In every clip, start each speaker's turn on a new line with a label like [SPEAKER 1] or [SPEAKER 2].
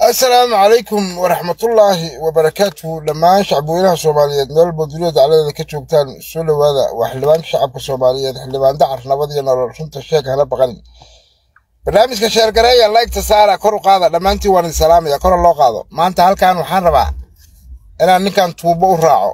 [SPEAKER 1] assalaamu calaykum waraxmatullaahi wabarakaatuhu dhammaan shacbweynaha soomaaliyeed meel walba duniyada dacladeeda ka joogtaan soo dhowaada waa xildhibaanka shacabka soomaaliyeed xildhibaan dacar nabad iyo nolol runta sheeg hana baqanin barnaamijka sheergareeya laygta saara kor u qaada dhammaantiin waan idin salaamaya kora loo qaado maanta halkan waxaan rabaa inaan ninkan tuubo u raaco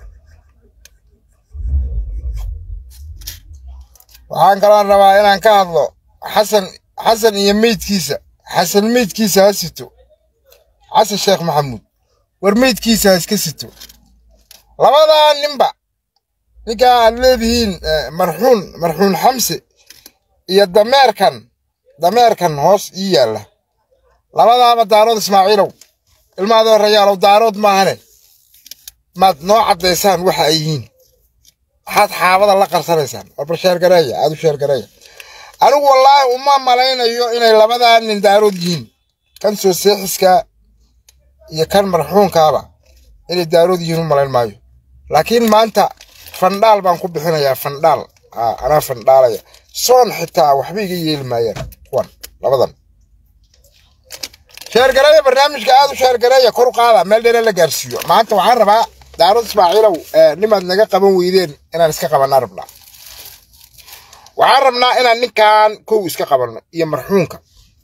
[SPEAKER 1] waxaan kaloon rabaa inaan ka hadlo xasan xasan iyo meydkiisa xasan meydkiisa ha sito xasan sheekh maxamuud war meydkiisa ha iska sito labadaa ninba ninkaa aad leedihiin marxuun marxuun xamse iyo dameerkan dameerkan hoos ii yaalla labadaaba daarood ismaaciilow ilmaadoo rayaalow daarood maahane maad noo caddaysaan waxa ay yihiin waxaad xaabada la qarsanaysaan warbar sheergareeya aad u sheergareeya anigu wallaahi uma malaynayo inay labadaa nin daarood yihiin kan soo seexiska iyo kan marxuunkaaba inay daarood yihiin u malayn maayo laakiin maanta fandhaal baan ku bixinayaa fandhaal anaa fandhaalaya soon xitaa waxba iga yeeli maayaan kuwan labadan sheergareeya barnaamijka aad u sheergareeya kor u qaada meel dheere la gaarsiiyo maanta waxaan rabaa daarood ismaaciilow nimaad naga qaban weydeen inaan iska qabanaa rabnaa waxaan rabnaa inaan ninkan kow iska qabanno iyo marxuunka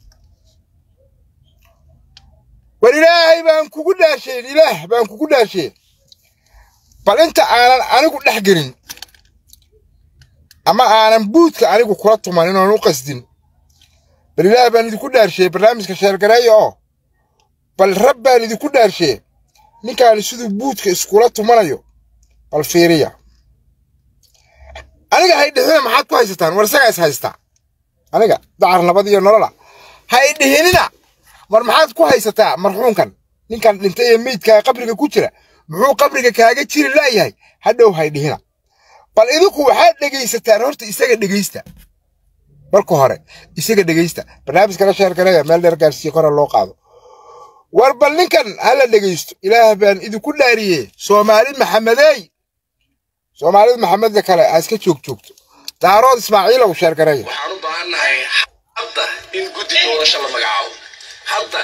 [SPEAKER 1] war ilaahay baan kugu dhaasheen ilaah baan kugu dhaasheen bal inta aanan anigu dhex gelin ama aanan buudka anigu kula tumanin oon u qasdin bal ilaah baan idinku dhaarshee barnaamijka sheergareeya oo bal rab baan idinku dhaarshee ninkaani siduu buudka iskula tumanayo bal fiiriya aniga haydhihina maxaad ku haysataan war isagaa is haystaa aniga dacar nabad iyo nolola haydhihinina war maxaad ku haysataa marxuunkan ninkan dhintay ee meydkaa qabriga ku jira muxuu qabriga kaaga jiri laayahay hadhow haydhihina bal idinku waxaad dhegaysataan horta isaga dhegaysta marka hore isaga dhegaysta barnaamijkala sheergareeya meel dheer gaarsiiye kora loo qaado war bal ninkan hala dhegaysto ilaah baan idinku dhaariyee soomaali maxamedeey soomaalida maxamedda kale ha iska joog joogto daarood ismaaciilow sheergareeya
[SPEAKER 2] waxaan u baahannahay hadda in guddi doorasho la magacaabo hadda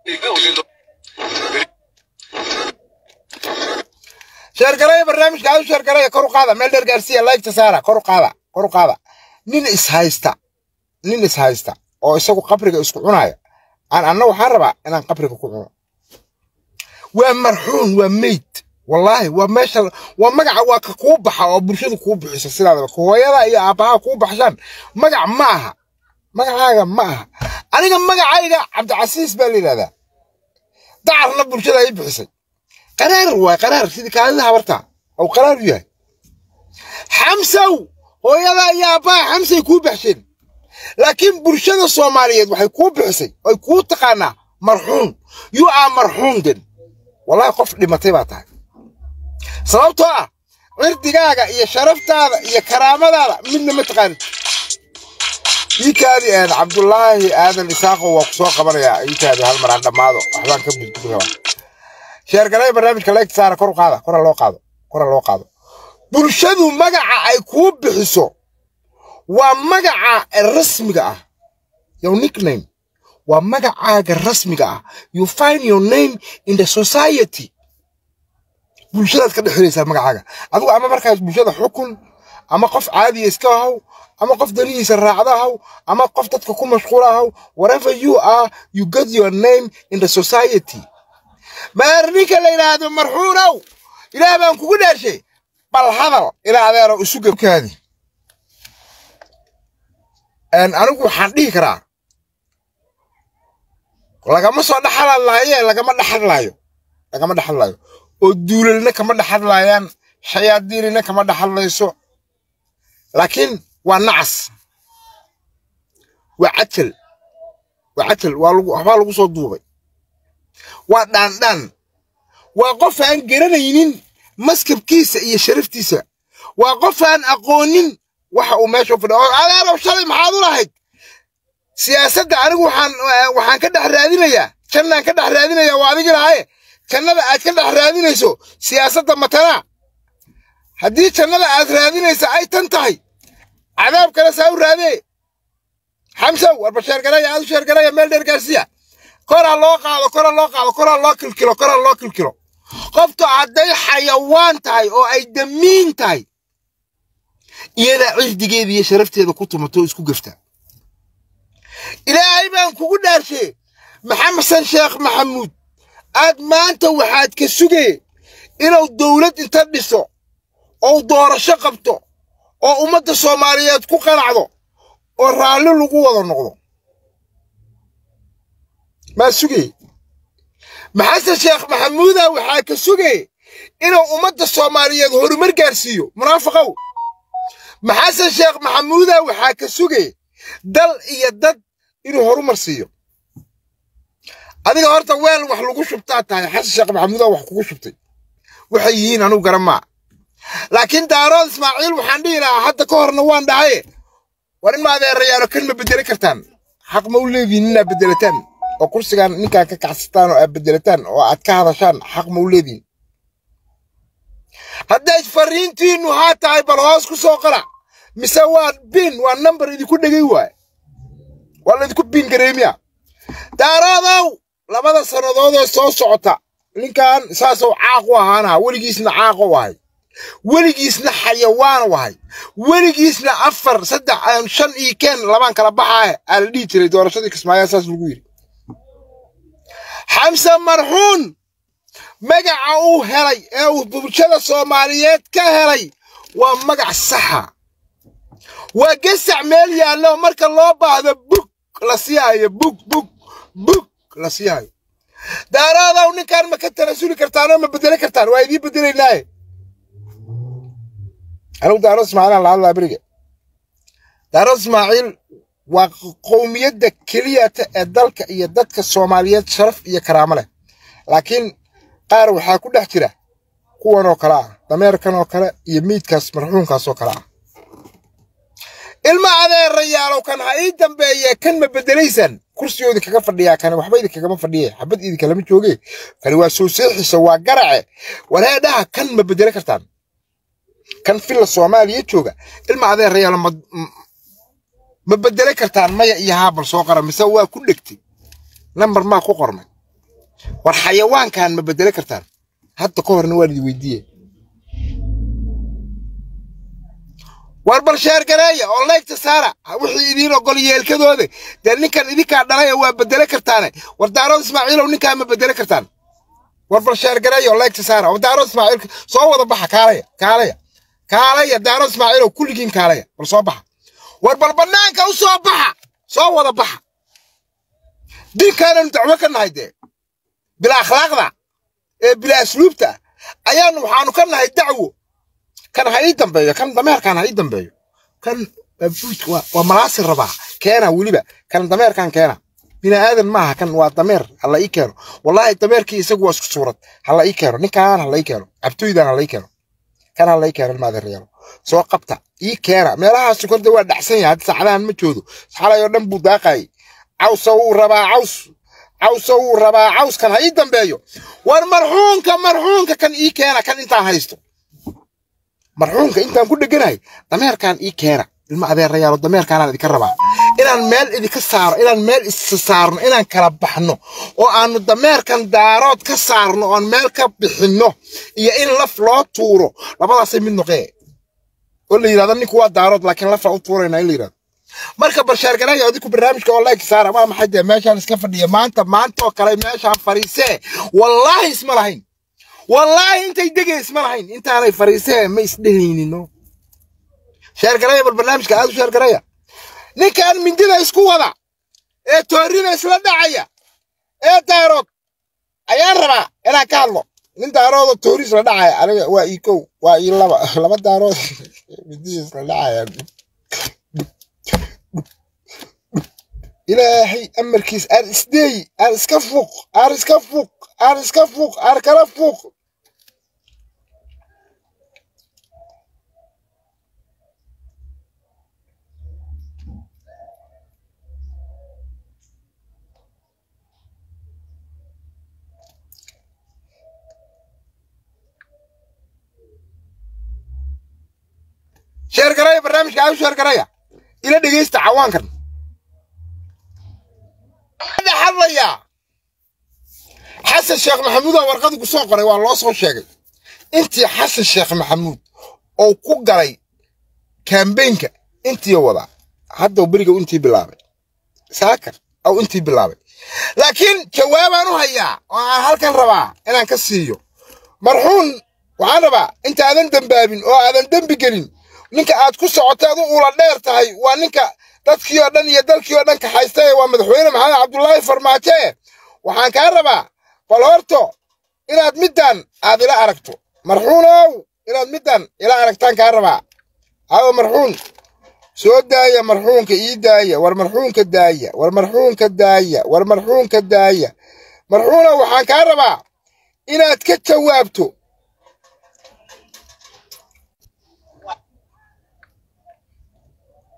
[SPEAKER 1] sheergareeya barnaamijka aad u sheergareeya kor u qaada meel dheer gaarsiiya laygta saara kor u qaada kor u qaada nin is haysta nin is haysta oo isagu qabriga isku cunaya aan anna waxaan rabaa inaan qabriga ku cuno waa marxuun waa meyd wallaahi waa meesha waa magaca waa ka kuu baxa oo bulshadu kuu bixiso sidaadaba hooyada iyo aabbaha kuu baxshaan magac ma aha magacaaga ma aha aniga magacayga cabdicasiis baa la yidhahdaa dacarna bulshada ay bixisay qaraar waay qaraar sidii kaalida habartaa ou qaraar u yahay xamsow hooyada iyo aabbaha xamsay kuu baxsheen laakiin bulshada soomaaliyeed waxay kuu bixisay oy kuu taqaanaa marxuun you are marxuun den wallahi qof dhimatay baa tahay sababtoo ah cirdigaaga iyo sharaftaada iyo karaamadaada midna ma taqaanid iikaadi een cabdulaahi aadan isaaqo waa ku soo qabanayaa iikaadi hal mar aan dhammaado waxbaan ka budbudi rabaa sheergalay barnaamijka laygta saara kor u qaada kora loo qaado kora loo qaado bulshadu magaca ay kuu bixiso waa magaca rasmiga ah your nickname waa magacaaga rasmiga ah you find your name in the society bulshadaad ka dhexelaysaa magacaaga adigu ama markaas bulshada xukun ama qof caadiya iska haw ama qof danihiisa raacda haw ama qof dadka ku mashquula haw whatever you are you get your name in the society maar ninka la yidhaahdo marxuunow ilaah baan kugu dhaashay bal hadal ilaa adeero isu gebkaadi anigu waxaan dhihi karaa lagama soo dhexadlaaye lagama dhexadlaayo lagama dhexadlaayo oo duulalna kama dhexadlaayaan shayaadiinina kama dhexadlayso laakiin waa nacas waa cajal waa cajal waa lagu waxbaa lagu soo duubay waa dhaandhaan waa qof aan garanaynin maskabkiisa iyo sharaftiisa waa qof aan aqoonin waxa uu meesha u fadhiya oo adeerow shalay maxaad u lahayd siyaasadda anigu waxaan waxaan ka dhex raadinayaa jannaan ka dhex raadinayaa waa adigi lahaye jannada aad ka dhex raadinayso siyaasadda matanaa haddii jannada aad raadinaysa ay tan tahay cadaab kale saa u raadee xamsow warba sheergaraya aad u sheergaraya meel dheer gaarsiya kora loo qaado kora loo qaado kora loo kilkilo kora loo kilkilo qoftu hadday xayawaan tahay oo ay damiin tahay iyadaa cirdigeeda iyo sharafteeda ku tumato oo isku gafta ilaahay baan kugu dhaarshe maxamed san sheekh maxamuud aad maanta waxaad ka sugee inuu dowlad inta dhiso oo doorasho qabto oo ummadda soomaaliyeed ku qanacdo oo raalli lagu wada noqdo maa sugee maxasan sheekh maxamuuda waxaa ka sugee inuu ummadda soomaaliyeed horumar gaarsiiyo munaafiqow maxasan sheekh maxamuuda waxaa ka sugee dal iyo dad inuu horumar siiyo adiga horta weel wax lagu shubtaa tahay xasan sheekh maxamuuda wax kugu shubtay waxay yihiin anugu garan maa laakiin daarood ismaaciil waxaan dhihi lahaa hadda ka horna waan dhahaye war in ma adeerayaalo kan ma bedeli kartaan xaq ma u leedihiin inaad bedelataan oo kursigan ninkaan ka kacsataan oo aad bedelataan oo aad ka hadashaan xaq ma u leedihiin hadday fariintiinnu haa tahay bal hoos ku soo qala mise waa bin waa nambar idinku dhegay waay waa laydinku bin gareemiya daaroodow labada sannadoodoo soo socota ninkan saasuu caaq u ahaana weligiisna caaq u ahay weligiisna xayawaan u ahay weligiisna afar saddex shan iyo keen labaan kala baxaaye aa la dhihi jiray doorashadii kismaayaa saas lagu yidhi xamse marxuun magaca uu helay ee uu bulshada soomaaliyeed ka helay waa magac saxa waa gasac meel yaallo marka loo baahdo bug la siyaayo bug bug bug la siyaayo daaraadow ninkaan ma ka tanasuli kartaanoo ma bedeli kartaan waa idiin bedelaynaaye anigu daarood ismaaciilaan la hadlaa beriga daarood ismaaciil waa qowmiyadda keliyata ee dalka iyo dadka soomaaliyeed sharaf iyo karaamo leh laakiin qaar waxaa ku dhex jira kuwan oo kale ah dameerkan oo kale iyo meydkaas marxuumkaas oo kale ah ilma adeerayaalow kan ha ii dambeeye kan ma bedelaysaan kursigoodii kaga fadhiyaa kane waxba idinkagama fadhiye xabad idinkalama jooge kani waa soo seexisa waa garace wareedhaha kan ma bedele kartaan kan filla soomaaliya jooga ilma adeerayaalo ma ma bedele kartaan maya iyo haabal soo qara mise waa ku dhegtay nambar maa ku qormay war xayawaankan ma bedele kartaan hadda ka horna waan idi weydiiye war bal sheergareeya oo leegta saara wixii idiin ogol yeelkadooda dee ninkan idinkaa dhalay waa bedele kartaane war daarood ismaaciilow ninkaa ma bedele kartaan war bal sheergareeya oo leegta saara oo daarood ismaaciil soo wada baxa kaalaya kaalaya kaalaya daarood ismaaciilow kulligiin kaalaya bal soo baxa war bal bannaanka u soo baxa soo wada baxa dinkaananu dacwo ka nahay dee bila akhlaaqda ee bila asluubta ayaanu waxaanu ka nahay dacwo kan ha ii dambeeyo kan dameerkan ha ii dambeeyo kan buudka waa waa malaasi rabaa keena weliba kan dameerkan keena bini aadan maaha kan waa dameer hala ii keeno wallaahi dameerkii isagu waa isku suurad hala ii keeno ninkan hala ii keeno cabtooydan hala ii keeno kan hala ii keeno ilmaadeerayaalo soo qabta ii keena meelahaas korda waa dhacsan yahay hadda saacadahan ma joodo xalay oo dhan buu daaqayay cawsa wuu rabaa caws cawsa wuu rabaa cawskan ha ii dambeeyo war marxuunka marxuunka kan ii keena kan intaan haysto marxuunka intaan ku dheganahay dameerkan ii keena ilma adeerayaalo dameerkaanaan idinka rabaa inaan meel idinka saaro inaan meel isa saarno inaan kala baxno oo aanu dameerkan daarood ka saarno oon meel ka bixinno iyo in laf loo tuuro labadaasay mid noqee oo la yidhahdo ninku waa daarood laakiin lafaa u tuurayna in la yidhahdo marka barsheergaraya adinku barnaamijka oo like saara waa maxay dee meeshaan iska fadhiya maanta maanta oo kale meeshaan fariisee wallaahi isma lahayn wallaahi intay degay isma lahayn intaanay fariisee ma isdhehaynino sheergaraya bal barnaamijka aad u sheergaraya ninkan mindida isku wada ee toorina isla dhacaya ee daarood ayaan rabaa inaan ka hadlo nin daarood oo toori isla dhacaya aniga waa ii kow waa ii laba laba daarood mindida isla dhacaya ilaahay amarkiis aan isdeeyi aan iska fuuq aan iska fuuq aan iska fuuq aan kala fuuq sheergaraya barnaamijka aad u sheergaraya ila dhegeysta cawaankan hadlayaa xasan sheekh maxamuudaa warqadii ku soo qoray waa loo soo sheegay intii xasan sheekh maxamuud oo ku galay kambeynka intii wadaa hadda beriga intii bilaabay saaka aw intii bilaabay laakiin jawaabaan u hayaa oo aan halkan rabaa inaan ka siiyo marxuun waxaan rabaa intaadan dembaabin oo aadan dembi gelin ninka aad ku socotay adu ula dheer tahay waa ninka dadkii oo dhan iyo dalkii oo dhan kaxaystay waa madaxweyne maxamed cabdullaahi farmaajo waxaan kaa rabaa bal horto inaad middan aad ila aragto marxuunow inaad middan ila aragtaan kaa rabaa awo marxuun soo daaya marxuunka ii daaya war marxuunka daaya war marxuunka daaya war marxuunka daaya marxuunow waxaan kaa rabaa inaad ka jawaabto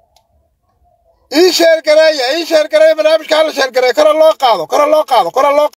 [SPEAKER 1] ii sheergareeya ii sheergareeya barnaamijka hala sheergareeya kora loo qaado kora loo qaado kora loo